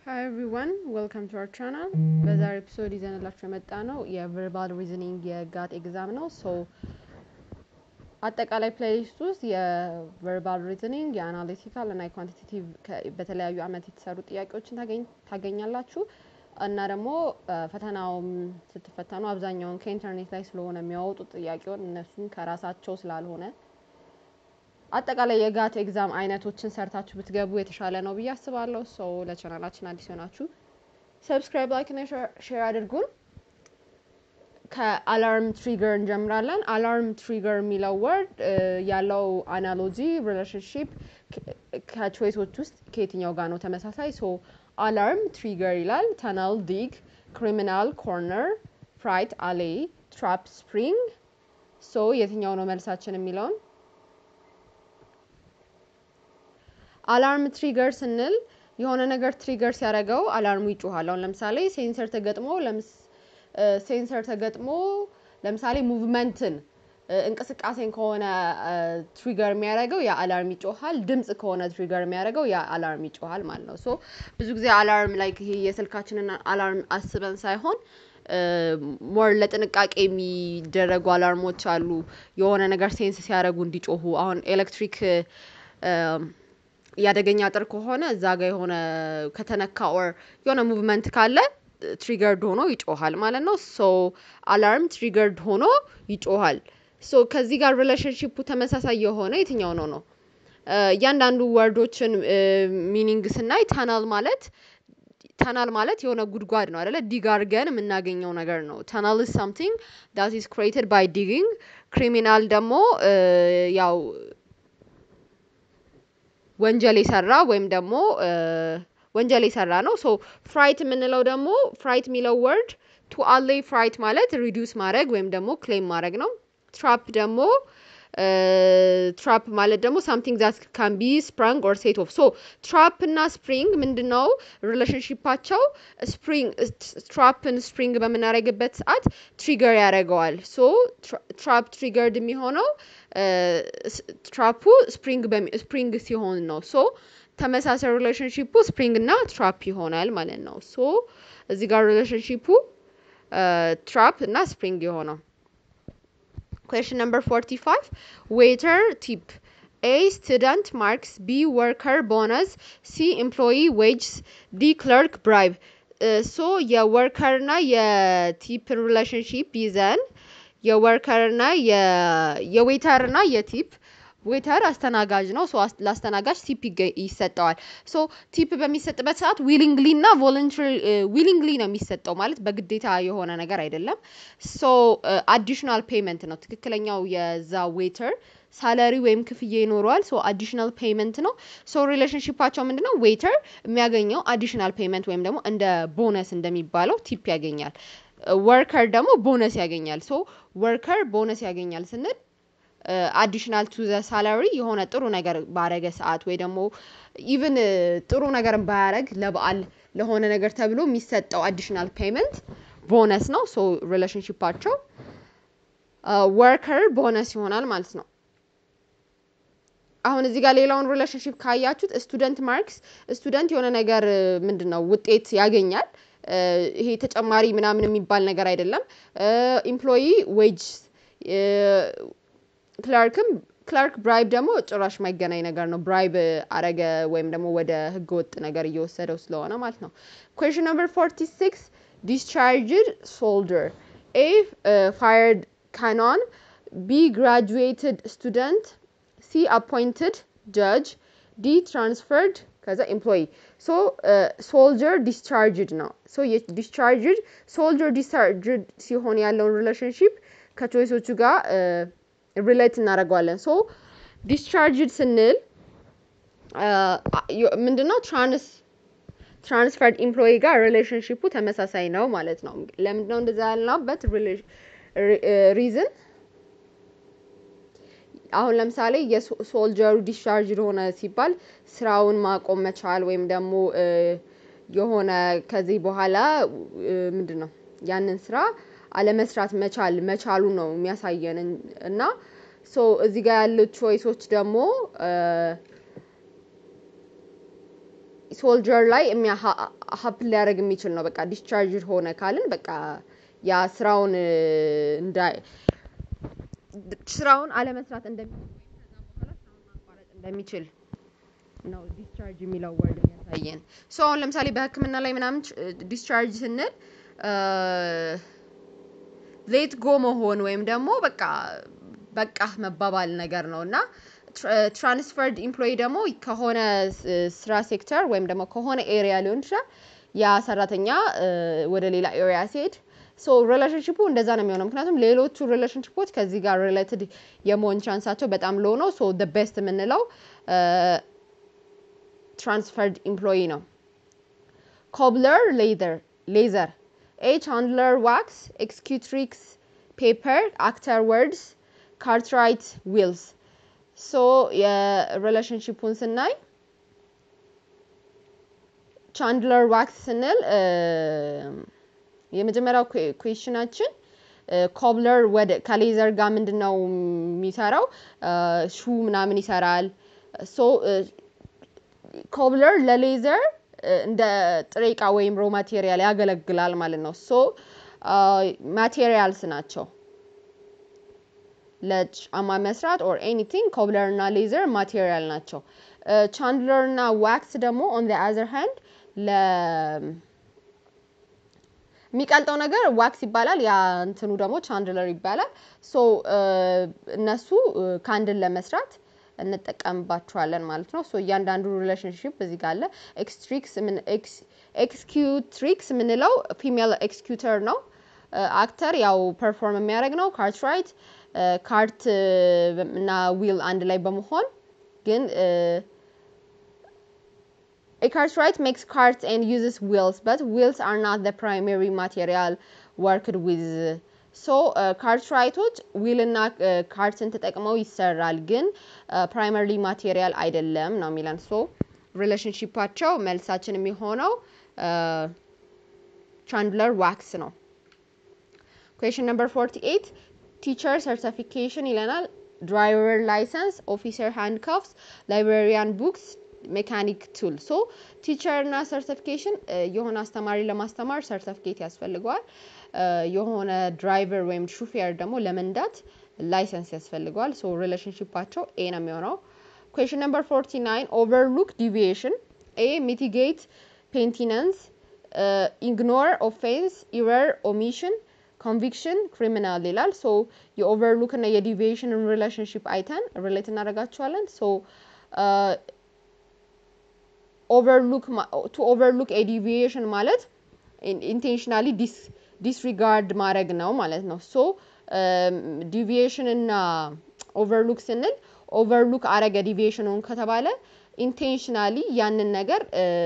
ሀይ ኤቭሪዋን ዌልካም ቱ አወር ቻናል። በዛሬ ኤፒሶድ ይዘንላችሁ የመጣ ነው የቨርባል ሪዝኒንግ የጋት ኤግዛም ነው። ሶ አጠቃላይ ፕሌሊስት ውስጥ የቨርባል ሪዝኒንግ የአናሊቲካል እና የኳንቲቴቲቭ በተለያዩ አመት የተሰሩ ጥያቄዎችን ታገኛላችሁ እና ደግሞ ፈተናውም ስትፈተኑ አብዛኛውን ከኢንተርኔት ላይ ስለሆነ የሚያወጡት ጥያቄውን እነሱም ከራሳቸው ስላልሆነ አጠቃላይ የጋት ኤግዛም አይነቶችን ሰርታችሁ ብትገቡ የተሻለ ነው ብዬ አስባለሁ። ሰው ለቻናላችን አዲስ ሆናችሁ ሰብስክራይብ፣ ላይክ እና ሼር አድርጉን። ከአላርም ትሪገር እንጀምራለን። አላርም ትሪገር የሚለው ወርድ ያለው አናሎጂ ሪሌሽንሽፕ ከቾይሶች ውስጥ ከየትኛው ጋር ነው ተመሳሳይ? ሶ አላርም ትሪገር ይላል። ተናል ዲግ፣ ክሪሚናል ኮርነር፣ ፍራይት አሌ፣ ትራፕ ስፕሪንግ። ሶ የትኛው ነው መልሳችን የሚለውን አላርም ትሪገር ስንል የሆነ ነገር ትሪገር ሲያደርገው አላርሙ ይጮሃል። አሁን ለምሳሌ ሴንሰር ተገጥሞ ሴንሰር ተገጥሞ ለምሳሌ ሙቭመንትን እንቅስቃሴን ከሆነ ትሪገር የሚያደርገው ያ አላርም ይጮሃል። ድምጽ ከሆነ ትሪገር የሚያደርገው ያ አላርም ይጮሃል ማለት ነው። ሶ ብዙ ጊዜ አላርም ላይ ይሄ የስልካችንን አላርም አስበን ሳይሆን ሞር ለጥንቃቄ የሚደረጉ አላርሞች አሉ። የሆነ ነገር ሴንስ ሲያደርጉ እንዲጮሁ አሁን ኤሌክትሪክ የአደገኛ አጥር ከሆነ እዛ ጋ የሆነ ከተነካ ኦር የሆነ ሙቭመንት ካለ ትሪገርድ ሆኖ ይጮሃል ማለት ነው። ሶ አላርም ትሪገርድ ሆኖ ይጮሃል። ሶ ከዚህ ጋር ሪሌሽንሽፑ ተመሳሳይ የሆነ የትኛው ነው ነው? እያንዳንዱ ወርዶችን ሚኒንግ ስናይ ተናል ማለት ተናል ማለት የሆነ ጉድጓድ ነው አይደለ? ዲግ አድርገን የምናገኘው ነገር ነው። ተናል ኢዝ ሳምቲንግ ዳት ኢዝ ክሬትድ ባይ ዲጊንግ። ክሪሚናል ደግሞ ያው ወንጀል የሰራ ወይም ደግሞ ወንጀል የሰራ ነው። ሶ ፍራይት የምንለው ደግሞ ፍራይት የሚለው ወርድ ቱ አሌይ ፍራይት ማለት ሪዲዩስ ማድረግ ወይም ደግሞ ክሌም ማድረግ ነው። ትራፕ ደግሞ ትራፕ ማለት ደግሞ ሳምቲንግ ዛት ካን ቢ ስፕራንግ ኦር ሴት ኦፍ። ሶ ትራፕ እና ስፕሪንግ ምንድን ነው ሪሌሽንሽፓቸው? ስፕሪንግ ትራፕን ስፕሪንግ በምናደርግበት ሰዓት ትሪገር ያደርገዋል። ሶ ትራፕ ትሪገርድ የሚሆነው ትራፑ ስፕሪንግ ሲሆን ነው። ሶ ተመሳሳይ ሪሌሽንሽፑ ስፕሪንግ እና ትራፕ ይሆናል ማለት ነው። ሶ እዚህ ጋር ሪሌሽንሽፑ ትራፕ እና ስፕሪንግ የሆነው Question number 45. Waiter tip. A. Student marks. B. Worker bonus. C. Employee wages. D. Clerk bribe. ሶ የወርከርና የቲፕን ሪሌሽንሽፕ ይዘን የወርከርና የዌተርና የቲፕ ዌተር አስተናጋጅ ነው። ሶ ለአስተናጋጅ ቲፕ ይሰጠዋል። ሶ ቲፕ በሚሰጥበት ሰዓት ዊሊንግሊ እና ቮለንተሪ ዊሊንግሊ ነው የሚሰጠው ማለት በግዴታ የሆነ ነገር አይደለም። ሶ አዲሽናል ፔመንት ነው ትክክለኛው የዛ ዌተር ሳለሪ ወይም ክፍያ ይኖረዋል። ሶ አዲሽናል ፔመንት ነው። ሶ ሪሌሽንሽፓቸው ምንድን ነው? ዌተር የሚያገኘው አዲሽናል ፔመንት ወይም ደግሞ እንደ ቦነስ እንደሚባለው ቲፕ ያገኛል። ወርከር ደግሞ ቦነስ ያገኛል። ሶ ወርከር ቦነስ ያገኛል ስንል አዲሽናል ቱ ዘ ሳላሪ የሆነ ጥሩ ነገር ባረገ ሰዓት ወይ ደግሞ ኢቭን ጥሩ ነገር ባያረግ ለበዓል ለሆነ ነገር ተብሎ የሚሰጠው አዲሽናል ፔመንት ቦነስ ነው። ሶ ሪሌሽንሽፓቸው ወርከር ቦነስ ይሆናል ማለት ነው። አሁን እዚህ ጋር ሌላውን ሪሌሽንሽፕ ካያችሁት ስቱደንት ማርክስ ስቱደንት የሆነ ነገር ምንድን ነው ውጤት ያገኛል። ይሄ ተጨማሪ ምናምን የሚባል ነገር አይደለም። ኢምፕሎይ ዌጅ ክላርክም ክላርክ ብራይብ ደግሞ ጭራሽ ማይገናኝ ነገር ነው። ብራይብ አረገ ወይም ደግሞ ወደ ህገ ወጥ ነገር እየወሰደው ስለሆነ ማለት ነው። ኩዌሽን ነምበር ፎርቲ ሲክስ ዲስቻርጅድ ሶልደር ኤ ፋየርድ ካኖን ቢ ግራጁዌትድ ስቱደንት ሲ አፖይንትድ ጀጅ ዲ ትራንስፈርድ ከዛ ኤምፕሎይ ሶ ሶልጀር ዲስቻርጅድ ነው። ሶ ዲስቻርጅድ ሶልጀር ዲስቻርጅድ ሲሆን ያለውን ሪሌሽንሽፕ ከቾይሶቹ ጋር ሪሌት እናደርገዋለን። ሶ ዲስቻርጅድ ስንል ምንድነው ትራንስ ትራንስፈርድ ኢምፕሎይ ጋር ሪሌሽንሽፑ ተመሳሳይ ነው ማለት ነው። ለምንድነው እንደዛ ያልነውበት ሪዝን አሁን ለምሳሌ የሶልጀሩ ዲስቻርጅድ ሆነ ሲባል ስራውን ማቆም መቻል ወይም ደግሞ የሆነ ከዚህ በኋላ ምንድን ነው ያንን ስራ አለመስራት መቻል መቻሉ ነው የሚያሳየን እና ሶ እዚህ ጋር ያሉት ቾይሶች ደግሞ ሶልጀር ላይ ሀፕን ሊያደርግ የሚችል ነው። በቃ ዲስቻርጅ ሆነ ካልን በቃ ያ ስራውን እንዳ ስራውን አለመስራት እንደሚችል እንደሚችል ነው ዲስቻርጅ የሚለው ወርድ የሚያሳየን። ሶ አሁን ለምሳሌ በሕክምና ላይ ምናምን ዲስቻርጅ ስንል ሌት ጎ መሆን ወይም ደግሞ በቃ በቃ መባባል ነገር ነው እና ትራንስፈርድ ኢምፕሎይ ደግሞ ከሆነ ስራ ሴክተር ወይም ደግሞ ከሆነ ኤሪያ ሊሆን ይችላል ያ ሰራተኛ ወደ ሌላ ኤሪያ ሲሄድ ሶ ሪሌሽንሽፑ እንደዛ ነው የሚሆነው። ምክንያቱም ሌሎቹ ሪሌሽንሽፖች ከዚህ ጋር ሪሌትድ የመሆን ቻንሳቸው በጣም ሎ ነው። ሶ ደ ቤስት የምንለው ትራንስፈርድ ኢምፕሎይ ነው። ኮብለር ሌዘር ሌዘር ኤ ቻንድለር ዋክስ ኤክስኪዩትሪክስ ፔፐር አክተር ወርድስ ካርትራይት ዊልስ ሶ የሪሌሽንሽፑን ስናይ ቻንድለር ዋክስ ስንል የመጀመሪያው ኩዌሽናችን ኮብለር ወደ ከሌዘር ጋር ምንድን ነው የሚሰራው? ሹ ምናምን ይሰራል። ሶ ኮብለር ለሌዘር እንደ ጥሬ እቃ ወይም ሮ ማቴሪያል ያገለግላል ማለት ነው። ሶ ማቴሪያልስ ናቸው ለጫማ መስራት ኦር ኤኒቲንግ ኮብለር እና ሌዘር ማቴሪያል ናቸው። ቻንድለር እና ዋክስ ደግሞ ኦን ዘ አዘር ሃንድ ለ የሚቀልጠው ነገር ዋክስ ይባላል። ያ እንትኑ ደግሞ ቻንድለር ይባላል። ሶ እነሱ ካንድን ለመስራት እንጠቀምባቸዋለን ማለት ነው። ሶ እያንዳንዱ ሪሌሽንሽፕ እዚህ ጋር አለ። ኤክስትሪክስ ኤክስኪዩትሪክስ የምንለው ፊሜል ኤክስኪዩተር ነው። አክተር ያው ፐርፎርም የሚያደርግ ነው። ካርትራይት ካርት እና ዊል አንድ ላይ በመሆን ግን A cartwright makes carts and uses wheels, but wheels are not the primary material worked with. ሶ ካርትራይቶች ዊልና ካርትን ተጠቅመው ይሰራል፣ ግን ፕራይመሪ ማቴሪያል አይደለም ነው የሚለን። ሶ ሪሌሽንሺፓቸው መልሳችን የሚሆነው ቻንድለር ዋክስ ነው። ኩዌሽን ነምበር 48 ቲቸር ሰርቲፊኬሽን ይለናል። ድራይቨር ላይሰንስ፣ ኦፊሰር ሃንድካፍስ፣ ላይብራሪያን ቡክስ ሜካኒክ ቱል ሶ ቲቸር እና ሰርቲፊኬሽን የሆነ አስተማሪ ለማስተማር ሰርቲፊኬት ያስፈልገዋል። የሆነ ድራይቨር ወይም ሹፌር ደግሞ ለመንዳት ላይሰንስ ያስፈልገዋል። ሶ ሪሌሽንሽፓቸው ኤ ነው የሚሆነው። ኩዌሽን ነምበር 49 ኦቨርሉክ ዲቪዬሽን ኤ ሚቲጌት ፔንቲነንስ ኢግኖር ኦፌንስ ኢረር ኦሚሽን ኮንቪክሽን ክሪሚናል ይላል። ሶ የኦቨርሉክ እና የዲቪዬሽንን ሪሌሽንሽፕ አይተን ሪሌት እናደርጋቸዋለን። ሶ ኦቨርሉክ ቱ ኦቨርሉክ ኤ ዲቪዬሽን ማለት ኢንቴንሽናሊ ዲስሪጋርድ ማድረግ ነው ማለት ነው። ሶ ዲቪዬሽን እና ኦቨርሉክ ስንል ኦቨርሉክ አረገ ዲቪዬሽኑን ከተባለ ኢንቴንሽናሊ ያንን ነገር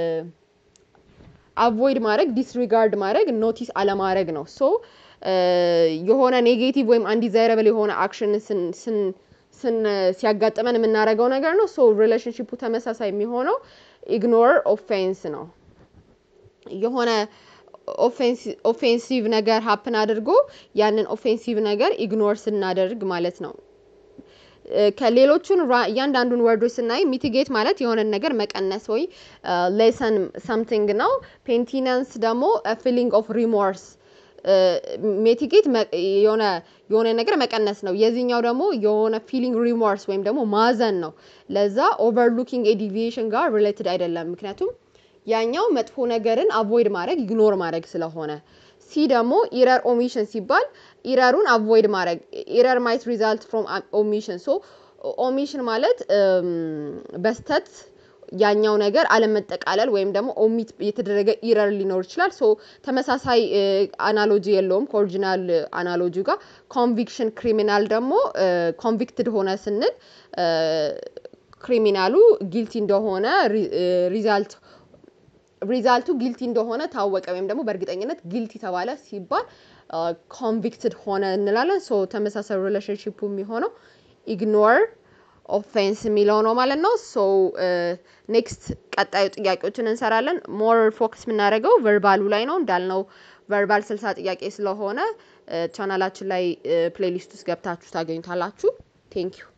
አቮይድ ማድረግ ዲስሪጋርድ ማድረግ ኖቲስ አለማድረግ ነው። ሶ የሆነ ኔጌቲቭ ወይም አንዲዛይረብል የሆነ አክሽን ስን ሲያጋጥመን የምናደርገው ነገር ነው። ሶ ሪሌሽንሽፑ ተመሳሳይ የሚሆነው ኢግኖር ኦፌንስ ነው። የሆነ ኦፌንሲቭ ነገር ሀፕን አድርጎ ያንን ኦፌንሲቭ ነገር ኢግኖር ስናደርግ ማለት ነው። ከሌሎቹን እያንዳንዱን ወርዶች ስናይ ሚቲጌት ማለት የሆነን ነገር መቀነስ ወይ ሌሰን ሰምቲንግ ነው። ፔንቲነንስ ደግሞ ፊሊንግ ኦፍ ሪሞርስ ሜቲጌት የሆነ የሆነ ነገር መቀነስ ነው። የዚህኛው ደግሞ የሆነ ፊሊንግ ሪሞርስ ወይም ደግሞ ማዘን ነው። ለዛ ኦቨርሉኪንግ ኤዲቪዬሽን ጋር ሪሌትድ አይደለም። ምክንያቱም ያኛው መጥፎ ነገርን አቮይድ ማድረግ ኢግኖር ማድረግ ስለሆነ። ሲ ደግሞ ኢረር ኦሚሽን ሲባል ኢረሩን አቮይድ ማድረግ ኢረር ማይት ሪዛልት ፍሮም ኦሚሽን ሶ ኦሚሽን ማለት በስተት ያኛው ነገር አለመጠቃለል ወይም ደግሞ ኦሚት የተደረገ ኢረር ሊኖር ይችላል። ሶ ተመሳሳይ አናሎጂ የለውም ከኦሪጂናል አናሎጂ ጋር። ኮንቪክሽን ክሪሚናል ደግሞ ኮንቪክትድ ሆነ ስንል ክሪሚናሉ ጊልቲ እንደሆነ ሪዛልት ሪዛልቱ ጊልቲ እንደሆነ ታወቀ ወይም ደግሞ በእርግጠኝነት ጊልቲ ተባለ ሲባል ኮንቪክትድ ሆነ እንላለን። ሶ ተመሳሳይ ሪሌሽንሽፑ የሚሆነው ኢግኖር ኦፌንስ የሚለው ነው ማለት ነው። ሶ ኔክስት ቀጣዩ ጥያቄዎችን እንሰራለን። ሞር ፎከስ የምናደርገው ቨርባሉ ላይ ነው እንዳልነው ቨርባል ስልሳ ጥያቄ ስለሆነ ቻናላችን ላይ ፕሌሊስት ውስጥ ገብታችሁ ታገኙታላችሁ። ቴንኪዩ